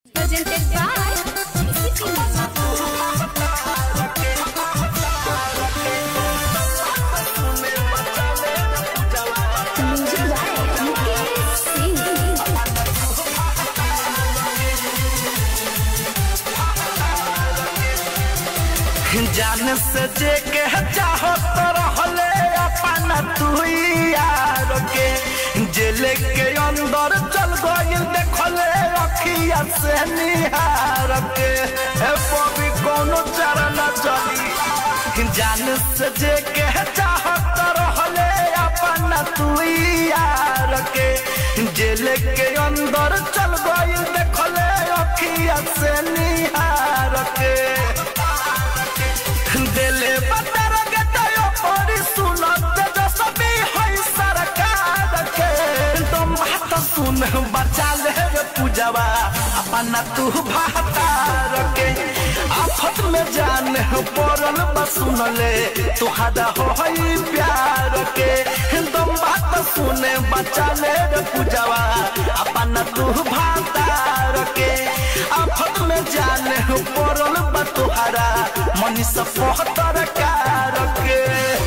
Presented by Music by Mukesh Singh. जान से जे के चाहो तो रहले अपन तू यार के जेल के अंदर चल गइल देखले अखिया से निहार के ए पवी कोनो चरण चली जान से जे के चाहो तो रहले अपन तू यार के जेल के अंदर चल गइल देखले अखिया से निहार के दिले बतर के तयो परी सुनत जो सभी है सरकार के तुम बात सुन बचा ले रे पूजवा अपना तू भातार के आफत में जान पड़ल बसुन ले तुहारा हो है प्यार के तुम बात सुन बचा ले रे पूजवा अपना तू भातार के आफत में जान पड़ल बा तुहारा मनीष पहतर कार के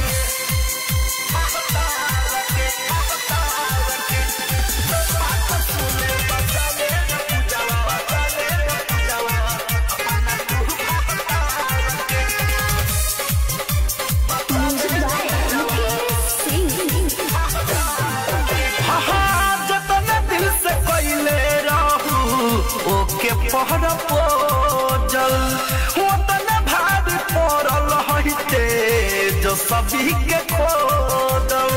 Music by Mukesh Singh. हाँ, जतन दिल से कोइले रहू ओके पहर पोजल ओतन भारी पड़ल हइते जो सभी के खोदल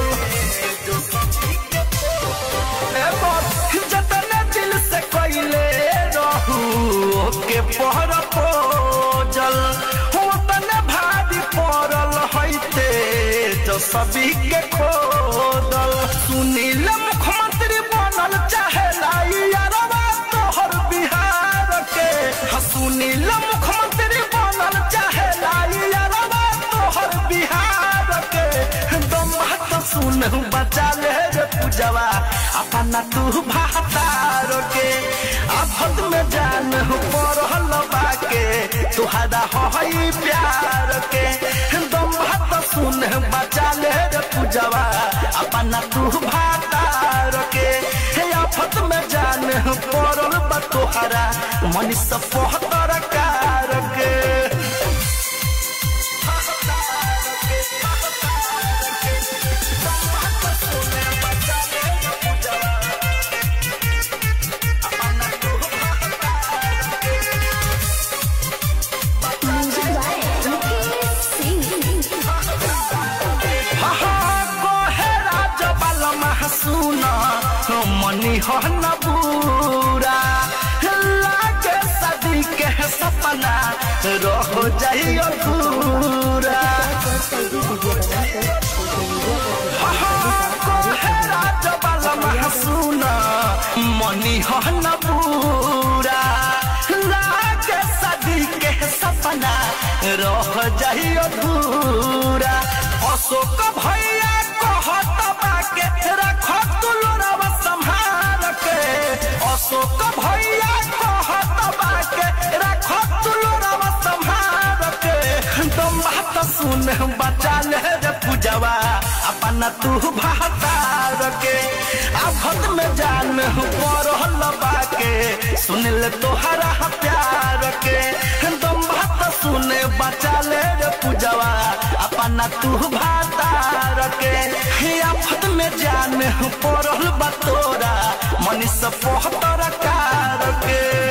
ए बाप, जतन दिल से कोइले रहू ओके पहर पोजल ओतन भारी पड़ल हइते जो सभी के खोदल सुनील मुख्यमंत्री बनल चाहे यारवा तोहर बिहार के हाँ, सुनील मुख्यमंत्री बनल चाहे यारवा तोहर बिहार के दम बात सुन बचा ले रे पूजवा अपना तू भातार के आफत में जान पड़ल बाके तुहरा हई प्यार के दम बात सुन बचा ले रे पूजवा अपना तू भातार के हे आफत में जान पड़ल बा तुहरा मनीष पहतर कार के Music by Mukesh Singh. कोहेरा जबल महसून मनी हो न बूरा लागे सदी के सपना रह जाइयो पूरा कोहेरा जबल महसून मनी हो न बूरा लागे सदी के सपना रह जाइयो पूरा अशोक भैया कहत बाके रख तुलरवा संभाल के अशोक भैया कहत बाके रख तुलरवा संभाल के तुम बात सुन बचा ले रे पूजवा अपना तू भातार के आफत में जान पड़ल बाके सुन ले तोहरा प्यार के तुम बात सुन बचा ले रे पूजवा अपना तू भातार के हे आफत में जान पड़ल बा तोरा मनीष पहतर कार के